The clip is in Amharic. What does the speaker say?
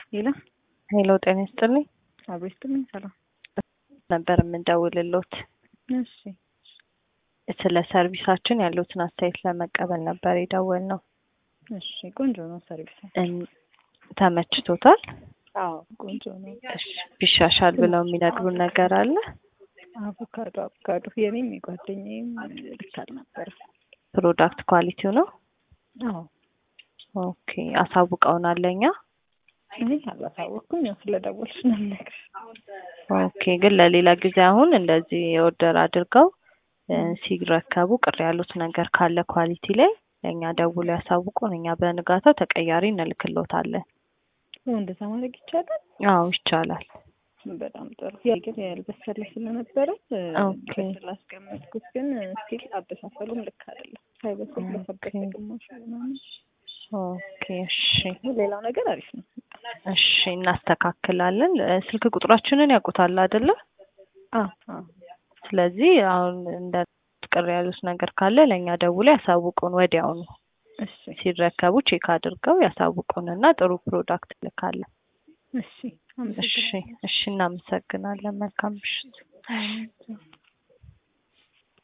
ሌላ ሄሎ ጤና ይስጥልኝ አብሮ ይስጥልኝ። ሰላም ነበር የምንደውልሎት እሺ ስለ ሰርቪሳችን ያሉትን አስተያየት ለመቀበል ነበር የደወልነው። እሺ ቆንጆ ነው ሰርቪስ። እን- ተመችቶታል? አዎ ቆንጆ ነው። እሺ ቢሻሻል ብለው የሚነግሩን ነገር አለ? አቮካዶ አቮካዶ የኔም የጓደኛዬም ልክ አልነበረም። ፕሮዳክት ኳሊቲው ነው? አዎ ኦኬ አሳውቀውናል ለእኛ። እኔ አላሳወቅኩም። ያው ስለደወልሽ ነው የምነግርሽ። ኦኬ ግን ለሌላ ጊዜ አሁን እንደዚህ ኦርደር አድርገው እ፣ ሲረከቡ ቅር ያሉት ነገር ካለ ኳሊቲ ላይ ለእኛ ደውሎ ያሳውቁን። እኛ በንጋታው ተቀያሪ እንልክሎታለን። ያው እንደዛ ማድረግ ይቻላል። አዎ ይቻላል። በጣም ጥሩ። ያ ግን ያልበሰለ ስለነበረ እ፣ ኦኬ። ስላስቀመጥኩት ግን ስቲል አበሳሰሉም ልክ አይደለም። ሳይበስል በሰበሰ ኦኬ። ግማሽ ምናምን። ኦኬ እሺ ሌላው ነገር አሪፍ ነው። እሺ እናስተካክላለን። እ፣ ስልክ ቁጥራችንን ያውቁታል አይደለ? አዎ አዎ ስለዚህ አሁን እንደ ቅር ያሉት ነገር ካለ ለእኛ ደውሎ ያሳውቁን ወዲያውኑ። እሺ ሲረከቡ ቼክ አድርገው ያሳውቁንና ጥሩ ፕሮዳክት ልካለን። እሺ እሺ እሺ እናመሰግናለን። መልካም ምሽት። አመሰግናለሁ።